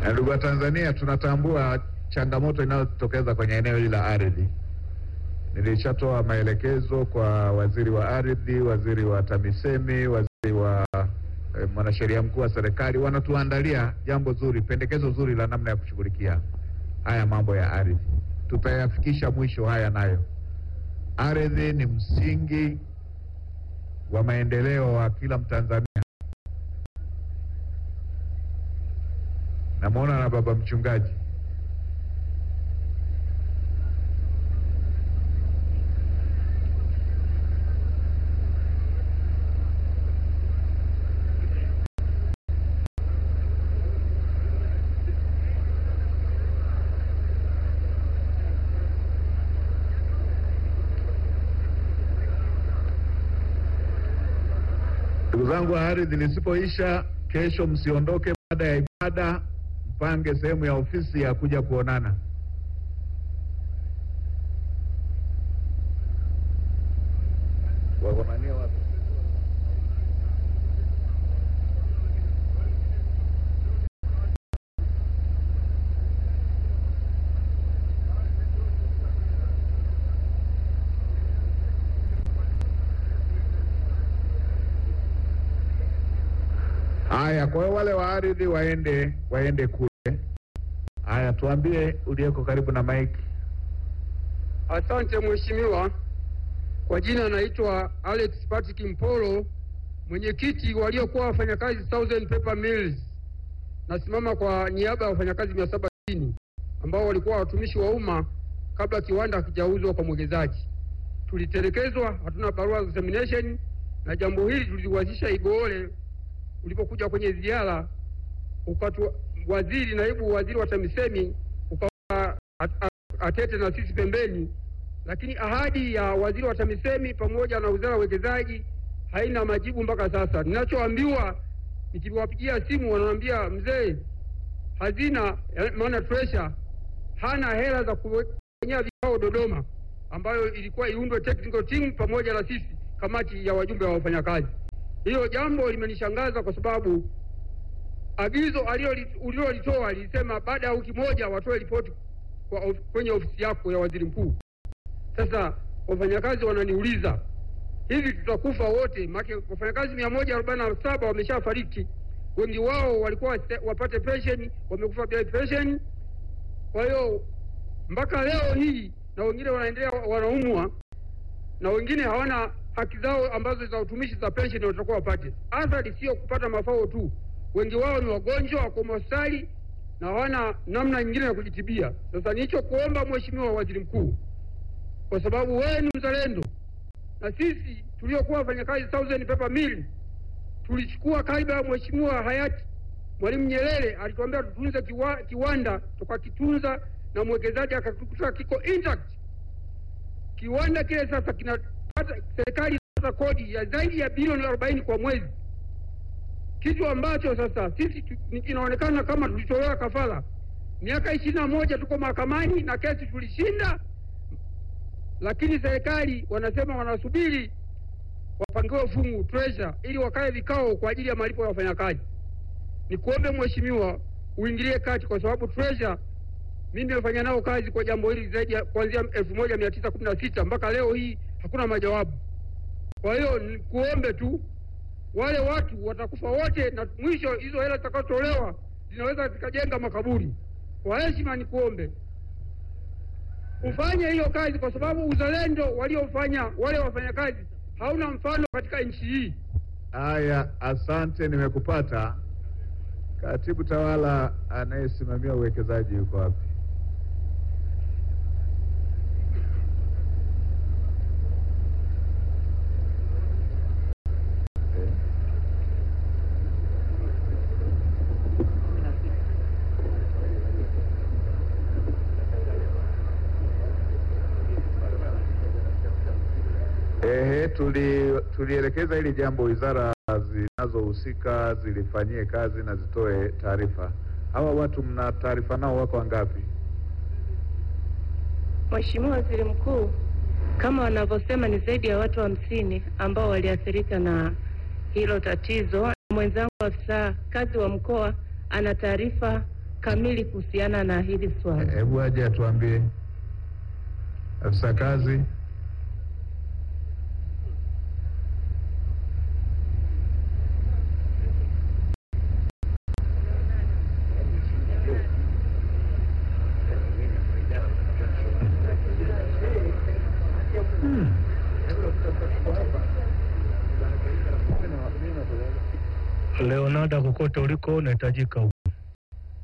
Na ndugu wa Tanzania, tunatambua changamoto inayotokeza kwenye eneo hili la ardhi. Nilishatoa maelekezo kwa waziri wa ardhi, waziri wa TAMISEMI, waziri wa eh, mwanasheria mkuu wa serikali, wanatuandalia jambo zuri, pendekezo zuri la namna ya kushughulikia haya mambo ya ardhi. Tutayafikisha mwisho haya nayo. Ardhi ni msingi wa maendeleo wa kila Mtanzania. Namwona na baba mchungaji. Ndugu zangu wa ardhi, lisipoisha kesho, msiondoke baada ya ibada, mpange sehemu ya ofisi ya kuja kuonana. Waonania wapi? Haya, kwa hiyo wale wa ardhi waende waende kule. Haya, tuambie uliyeko karibu na mike. Asante mheshimiwa. Kwa jina naitwa Alex Patrick Mpolo, mwenyekiti waliokuwa wafanyakazi Southern Paper Mills. Nasimama kwa niaba ya wafanyakazi mia saba sitini ambao walikuwa watumishi wa umma kabla kiwanda hakijauzwa kwa mwekezaji. Tulitelekezwa, hatuna barua za examination, na jambo hili tuliwazisha Igoole ulipokuja kwenye ziara, ukatu waziri, naibu waziri wa TAMISEMI ukawa at- at- atete na sisi pembeni, lakini ahadi ya waziri wa TAMISEMI pamoja na wizara ya uwekezaji haina majibu mpaka sasa. Ninachoambiwa, nikiwapigia simu wananiambia mzee, hazina eh, maana treasure hana hela za kufanyia vikao Dodoma, ambayo ilikuwa iundwe technical team pamoja na sisi kamati ya wajumbe wa wafanyakazi. Hiyo jambo limenishangaza kwa sababu agizo aliloli- ulilolitoa lilisema baada ya wiki moja watoe ripoti kwa of, kwenye ofisi yako ya waziri mkuu. Sasa wafanyakazi wananiuliza hivi tutakufa wote? Maana wafanyakazi mia moja arobaini na saba wameshafariki, wengi wao walikuwa wase- wapate pensheni, wamekufa bila pensheni. Kwa hiyo mpaka leo hii na wengine wanaendelea wanaumwa na wengine hawana haki zao ambazo za utumishi za pensheni watakuwa wapate. Athari sio kupata mafao tu, wengi wao ni wagonjwa, wako hospitali na hawana namna nyingine ya kujitibia. Sasa nicho kuomba Mheshimiwa Waziri Mkuu, kwa sababu wewe ni mzalendo na sisi tuliokuwa wafanyakazi Southern Paper Mill tulichukua kaiba ya Mheshimiwa hayati Mwalimu Nyerere, alituambia tutunze kiwa, kiwanda tukakitunza, na mwekezaji akakikuta kiko intact. Kiwanda kile sasa kinapata, serikali inapata kodi ya zaidi ya bilioni arobaini kwa mwezi, kitu ambacho sasa sisi tu- ni- inaonekana kama tulitolewa kafara. Miaka ishirini na moja tuko mahakamani na kesi tulishinda, lakini serikali wanasema wanasubiri wapangiwe fungu treasure ili wakae vikao kwa ajili ya malipo ya wafanyakazi. Nikuombe mheshimiwa uingilie kati, kwa sababu treasure mimi nimefanya nao kazi kwa jambo hili zaidi ya kuanzia elfu moja mia tisa kumi na sita mpaka leo hii hakuna majawabu. Kwa hiyo nikuombe tu, wale watu watakufa wote, na mwisho hizo hela zitakazotolewa zinaweza zikajenga makaburi. Kwa heshima nikuombe ufanye hiyo kazi, kwa sababu uzalendo waliofanya wale wafanyakazi hauna mfano katika nchi hii. Haya, asante, nimekupata. Katibu tawala anayesimamia uwekezaji yuko wapi? Eh? Ehe, tuli tulielekeza hili jambo wizara zinazohusika zilifanyie kazi na zitoe taarifa. Hawa watu mna taarifa nao wako wangapi? Mheshimiwa Waziri Mkuu, kama wanavyosema ni zaidi ya watu hamsini ambao waliathirika na hilo tatizo. Mwenzangu afisa kazi wa mkoa ana taarifa kamili kuhusiana na hili swala. Hebu aje atuambie afisa kazi. Leonardo, kokote uliko unahitajika